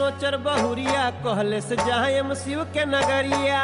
नोचर बहुरिया कहले से जायम शिव के नगरिया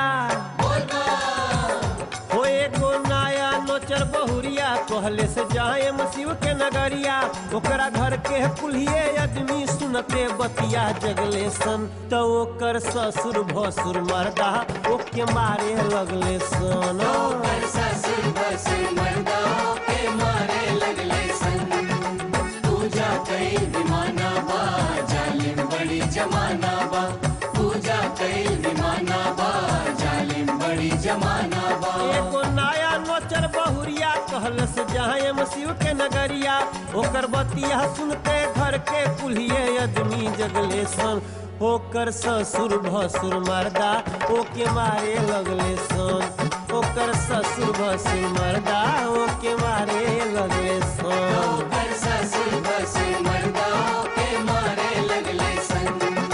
हो एगो नया नोचर बहुरिया कहले से जायम शिव के नगरिया ओकरा घर के कुल्हिए आदमी सुनते बतिया जगले सन तो ओकर ससुर भसुर मर्दा ओके मारे लगले सन ओकर ससुर बसुर मर्दा के मारे लगले सन पूजा कई विमाना बा जालिम बड़ी जमाना बा पूजा कई विमाना बा जालिम बड़ी जमाना बा एगो नया नोचर बहुरिया कहल से जायम शिव के नगरिया ओकर बतिया सुनते घर के कुल्हिए आदमी जगले सन ओकर ससुर भसुर मर्दा ओके मारे लगले सन ओकर ससुर भसुर मर्दा ओके मारे लगले सन ओकर ससुर बसुर मर्दा के मारे लगले सन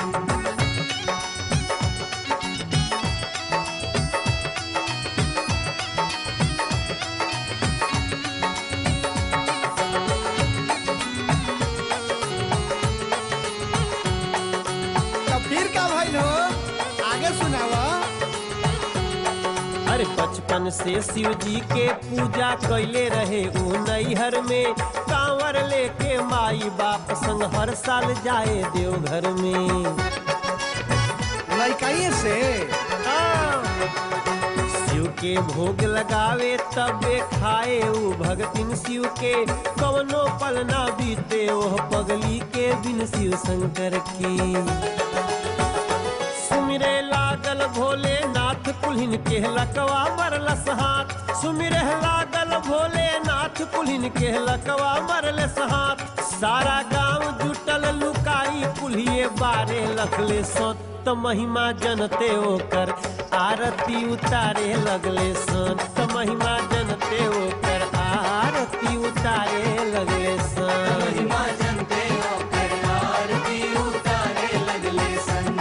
तो फिर का भइल हो आगे सुनावा अरे बचपन से शिव जी के पूजा कैले रहे ऊ नैहर में कांवर लेके माई बाप संग हर साल जाए देवघर में लड़काइए से हाँ। शिव के भोग लगावे तबे खाए ऊ भगतिन शिव के कवनो पल ना बीते ओह पगली के बिन शिव शंकर की सुमिरे लागल भोले नाथ कुल्हिन के लकवा मरलस हाथ सुमिरे लागल भोले नाथ कुल्हिन के लकवा मरलस हाथ सारा गांव जुटल लुकाई कुल्हिए बारे लखले सन त महिमा जनते ओकर आरती उतारे लगले सन त महिमा जनते ओकर आरती उतारे लगले सन महिमा जनते ओकर आरती उतारे लगले सन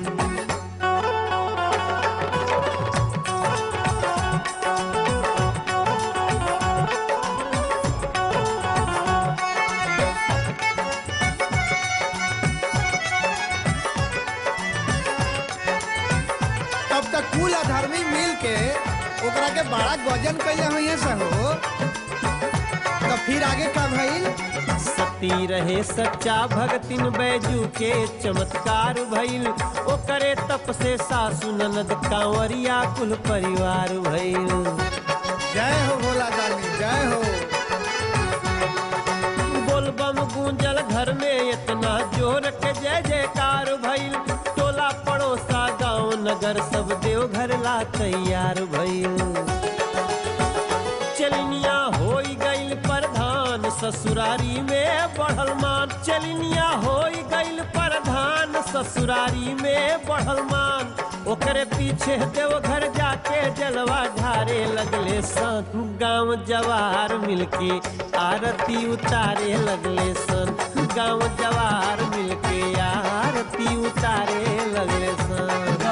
तब तक कुल अधर्मी मिल के ओकरा के बड़ा गजन कैले हुई से हो तो फिर आगे का भइल सती रहे सच्चा भगतिन बैजू के चमत्कार भइल ओकरे तप से सासु ननद कांवरिया कुल परिवार भइल जय हो भोला दानी जय हो बोलबम गूंजल घर में इतना जोर के जय जयकार भइल टोला पड़ोसा गांव नगर सब देवघर ला तैयार भइल चलनिया होई गइल प्रधान ससुरारी में बढ़ल मान चलनिया होई गइल प्रधान ससुरारी में बढ़ल मान ओकरे पीछे देवघर जाके जलवा ढारे लगले सन गांव जवार मिलके आरती उतारे लगले सन गांव जवार मिलके आरती उतारे लगले सन